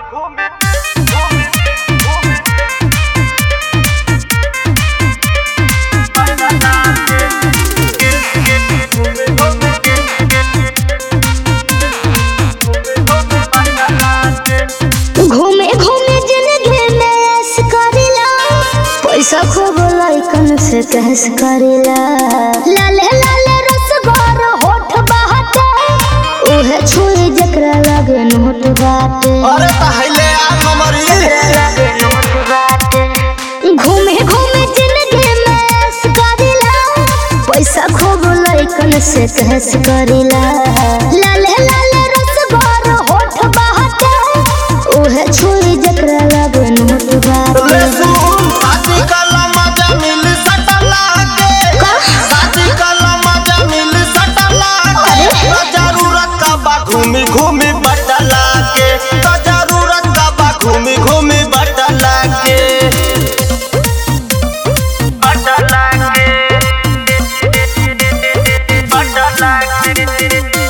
घूमे घूमे जिंदगी में ऐश करेला पैसा खूब लइकन से कहस करेला लाले लाले रसगोर होठ बाटे उहे छुई जकरा लगे नोट बाटे अरे पहले आ नंबरी घूमे घूमे जिंदगी में ऐश करेला पैसा खूब लइकन से कहस करेला लाले लाले रसगोर होठ बाटे उहे छुई जकरा लगे नोट ले बाटे सुन शादी कला मजा मिल सटला के शादी कला मजा मिल सटला के तो जरूरत का बा घूमी घूमी बटला के तो जरूरत का बा घूमी घूमी बटला के बटला के बटला के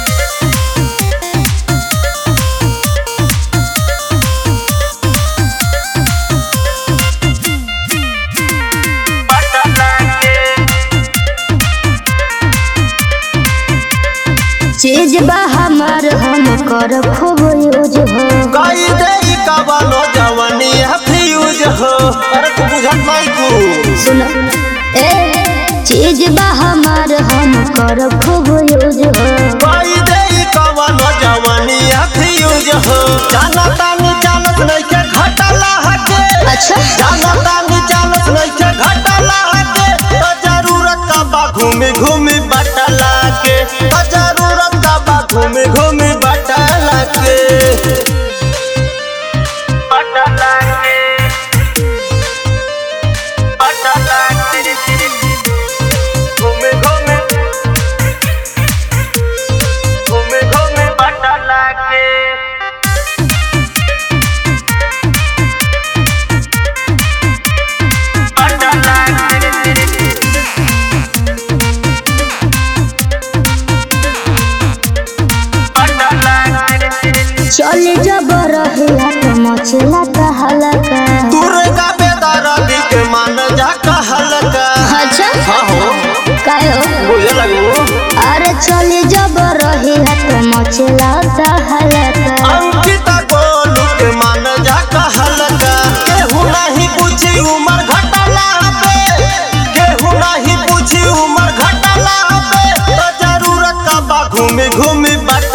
चीज बा हमार हम कर खूब यूज हो कई देरी कबलो जवानी है फ्यूज हो अरे तू बुझत नहीं तू सुनो ए चीज बा हमार हम कर खूब यूज हो कई देरी कबलो जवानी है फ्यूज हो जाना तानी चालत नहीं के घटला हके अच्छा जाना तानी चालत नहीं के घटला हके तो जरूरत का बा घूमी घूमी बटला के तो जरूरत का बा घूमी घूमी बटला के बटला के बटला के घूमी घूमी घूमी घूमी बटला के चले जब रहिला तो मचला कहला का दुर्गा बेदरदी के मान जा कहलका अच्छा हाँ हो काहे हो बुझे लगो अरे चले जब रहिला तो मचला कहला का अंकिता गोलू के मान जा कहलका केहू नहीं पूछी उमर घटला पे केहू नहीं पूछी उमर घटला पे तो जरूरत का बा घूमी घूमी बट